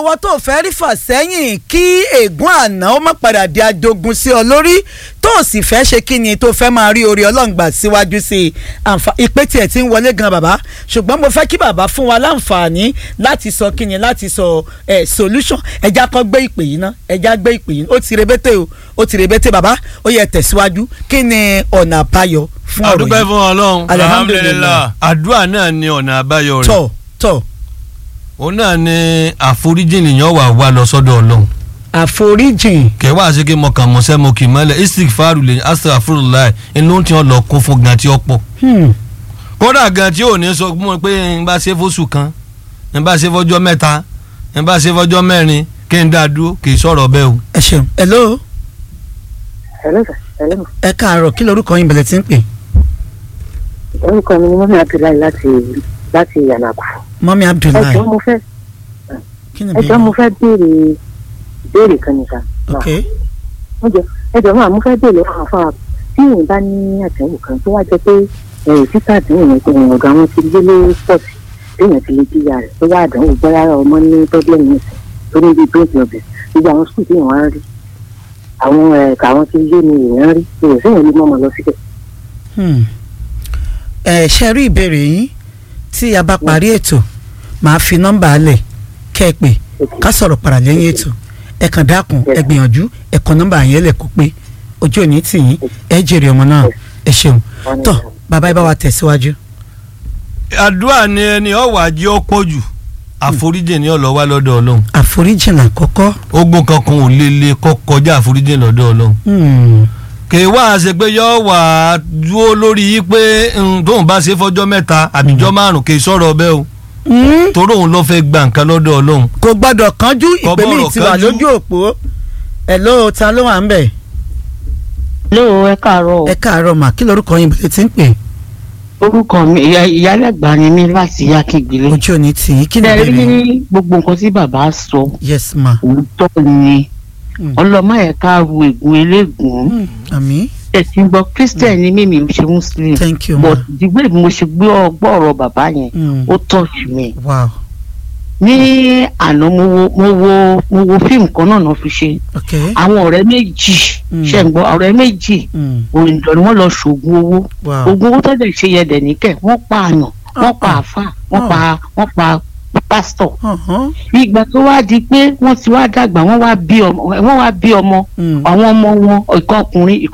owó tó fẹ́ rí fà sẹ́yìn kí ègún àná ó má padà di ajogun sí ọ lórí tó o sì fẹ́ ṣe kí ni tó fẹ́ máa rí orí ọlọ́ngbà síwájú sí i àǹfà ìpè tiẹ̀ ti ń wọlé gan bàbá ṣùgbọ́n mo fẹ́ kí bàbá fún wa láǹfààní láti sọ kí ni láti sọ ẹ̀ solution ẹja kọ́ gbé ìpè yìí ná ẹja gbé ìpè yìí ó ti rebete o ó ti rebete bàbá ó yẹ tẹ̀síwájú kí ni ọ̀nà àbáyọ fún ọ̀rọ̀ àdúpẹ́ yìí fún ọlọ́run Alhamdulillah. àdúrà náà ni ọ̀nà àbáyọ rẹ̀ tọ̀ tọ̀ òun náà ni àforíjì nìyẹn wà wá lọ sọ́dọ̀ ọlọ́run àforíjìn kẹwàá ṣe kí mo kàn mọ́ sẹ́ mo kì í mọ́lẹ̀ istik faru lè astaghfirullah inú tí wọ́n lọ kún fún gan tí ó pọ̀ hmm. kódà gan tí ò ní sọ fún mi pé n bá ṣe fóṣù kan n bá ṣe fọjọ́ mẹ́ta n bá ṣe fọjọ́ mẹ́rin kí n dá dúró kì í sọ̀rọ̀ bẹ́ẹ̀ o. ẹ ṣeun hello Hello sir. Hello. ẹ káàárọ̀ kí lorúkọ yín bẹ̀rẹ̀ tí ń pè orúkọ mi ni mọ́mí abdullahi láti láti yànnàkú. mọ́mí ẹ abdullahi jọ̀ọ́ mo fẹ́ kí ni ẹ jọ̀ọ́ mo fẹ́ béèrè béèrè kan nìkan. ok ẹ jọ̀ọ́ ẹ jọ̀ọ́ máa mo fẹ́ béèrè lọ́wọ́ fún wa tí èèyàn bá ní àtẹ̀wò kan tó wá jẹ́ pé ẹ̀rù títà àdéhùn yẹn pé ọ̀gá wọn ti lé lé pọ̀sì téèyàn ti lè jíya rẹ̀ tó wá àdánwò gbọ́dá ọmọ ní pọ́blẹ́mù nìsín tó ní bíi brain problem gbogbo àwọn skul téèyàn wá ń rí àwọn ẹ̀ka àwọn ti lé ní èèyàn rí èèyàn séèyàn lè mọ́ ọmọ lọ síbẹ̀. Hmm. ẹ ṣe rí ìbéèrè yín tí a bá parí ètò màá fi nọ́mbà alẹ̀ kẹ́ ẹ pè ká sọ̀rọ̀ padà lẹ́yìn ètò ẹ kàn dákun ẹ gbìyànjú ẹ kọ nọ́mbà yẹn lẹ̀ kó pé ojú òní tì yín ẹ jèrè ọmọ náà ẹ ṣeun tọ bàbá ẹ bá wa tẹ̀síwájú. àdúrà ni ẹni ọ̀wà jẹ́ ó pọ̀ jù àforíjì ni ọ̀lọ́ wá lọ́dọ̀ ọlọ́run àforíjìn àkọ́kọ́ ogun kankan ò lè lè kọ́ kọjá àforíjì lọ́dọ̀ ọlọ́run hmm, kì í wá ṣe pé yọ wà á dúró lórí yìí pé mm, tóun bá ṣe fọjọ́ mẹ́ta àbíjọ́ márùn kì í sọ̀rọ̀ bẹ́ẹ̀ o hmm, torí òun ló fẹ́ gba nǹkan lọ́dọ̀ ọlọ́run kò gbọ́dọ̀ kánjú Kò ìpè mi gbọ́dọ̀ ti wà kánjú. lójú òpó ẹ ló ta ló wà ń bẹ̀ lóò ẹ káàárọ̀ ẹ káàárọ̀ mà kí lorúkọ yín bẹ̀rẹ̀ tí ń pè orúkọ mi ìyá ìyálẹ̀gbà ni mí láti yákìgbélé. ojú òní tì yín kí ni ẹ ìbéèrè rí yín gbogbo nǹkan tí bàbá sọ yes ma òótọ́ ni Mm. ọlọ́mọ ẹ̀ ká ru ègún eléègún Hmm, àmì ẹ̀sìn gbọ́ christian ni mímí ń ṣe muslim thank you ma but dìgbò bí mo ṣe gbé ọgbọ́ ọ̀rọ̀ bàbá yẹn Hmm, ó touch mi. wow ní àná mo wo mo wo mo wo fíìmù kan náà náà fi ṣe ok àwọn ọ̀rẹ́ méjì Mm. ṣe ń gbọ́ ọ̀rẹ́ méjì hmm, òyìnbó ni wọ́n lọ ṣoògùn owó wow oògùn owó tó dẹ̀ ṣe yẹ dẹ̀ níkẹ́ wọ́n pa àyàn wọ́n pa Ah, àfà wọ́n pa wọ́n pa pásítọ̀ uh-huh, ìgbà tó wá di pé wọ́n ti wá dàgbà wọ́n wá bí ọmọ wọ́n wá bí ọmọ hmm. àwọn ọmọ wọn ìkan ọkùnrin